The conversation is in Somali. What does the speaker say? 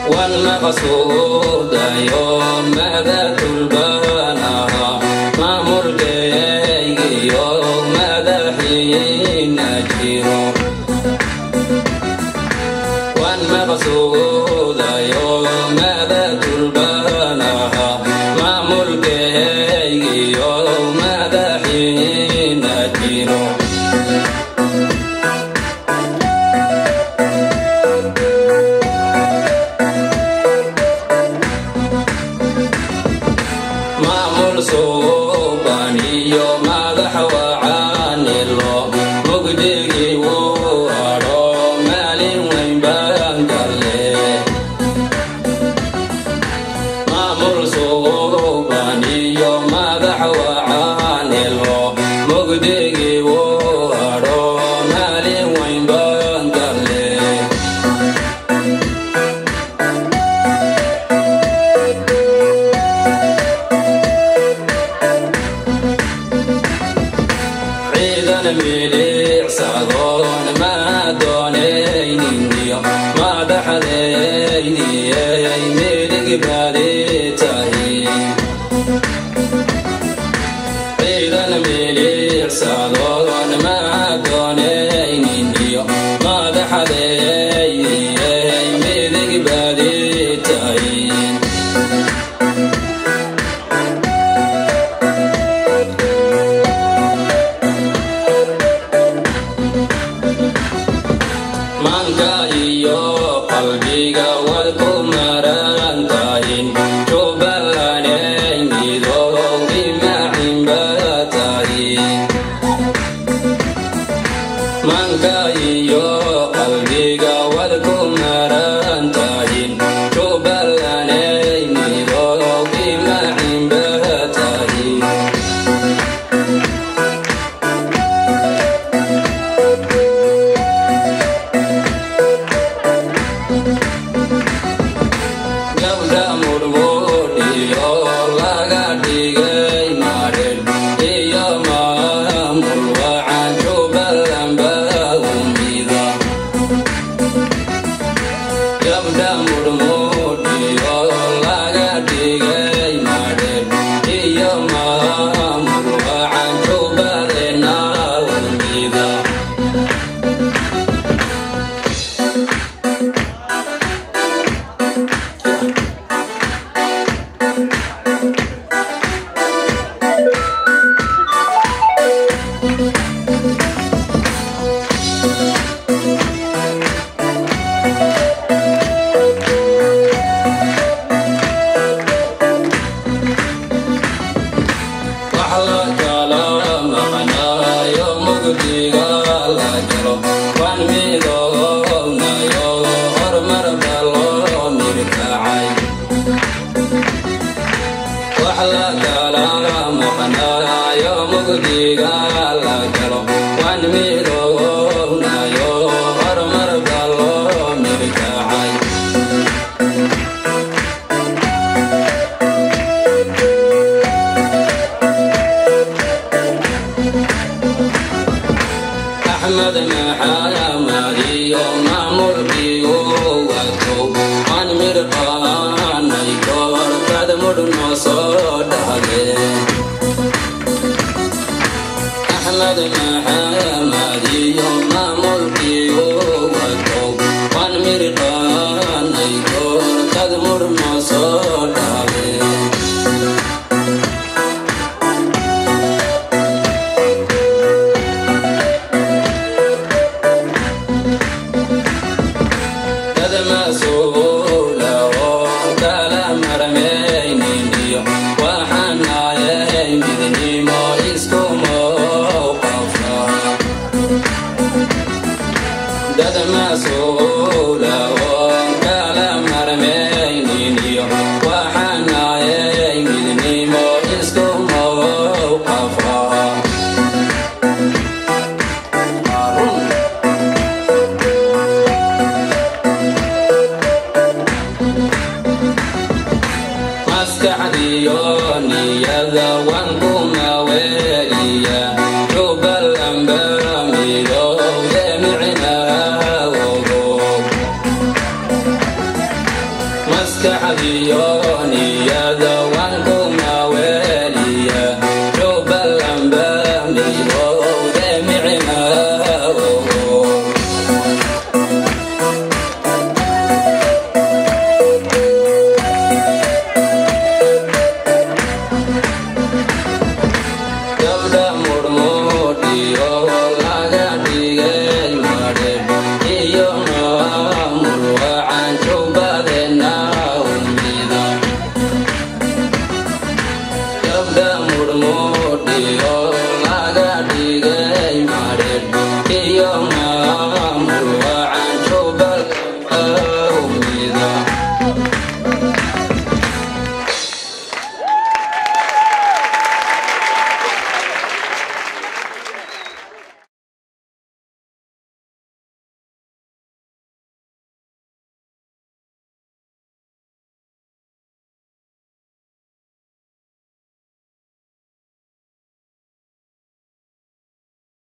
والمقصود يوم ماذا تلبانها ما مرجي يوم ماذا حين أجيره والمقصود يوم ماذا تلبانها ما ملكي يوم ماذا حين أجيره maamul suubaniyo madax wacaanilo mugdigii wuu adho maalin weyn baan galle maamul suubaniyo madax wacaanilo mugdigii wuu adho maalin weyn baan galle ciidan milicsadoon ma doonaynindiyo madaxdayniyey midig baadi tahay ciidan milicsadoon ma doonaynindiyo madaxdayniyey midig baadi tahay manka iyo qalbiga wad ku maran tahin jubbalanay midoogi macimba tahin manka iyo qalbiga wad ku maran tahin jubbalanay midoogi macimba tahin gabdha murmuudhiyo laga dhigay madhen iyo maamul wacan jubbalanba umida gabdha murmuudhiyo laga dhigay madhen iyo maamul wacan jubbalena umida wax la kala maqnaayo mugdiga la jiro waan midoonayo horumar ba loo mirkacay wax la kala maqnaayo mugdiga la jiro waan midoonayo horumar ba loo mirkacay axmed maxaamad iyo maamulkii uu wato aan mirqaanay koorkad mudhno soo dhahdeen axmed maxaamad iyo maamulkii uu wato aan mirqaanay koorkad mudhno soo dhahdeen dad mas-uula oo kala marmaynindiyo waxaan naayay midnimo isku mowqafa dad mas-uula oo kala marmaynindiyo waxaan naayay midnimo isku mowqafa Arun. maskaxdiyo niyada waan ku maweeliya jubbalanba midooye micnaa ogo maskaxdiyo niyada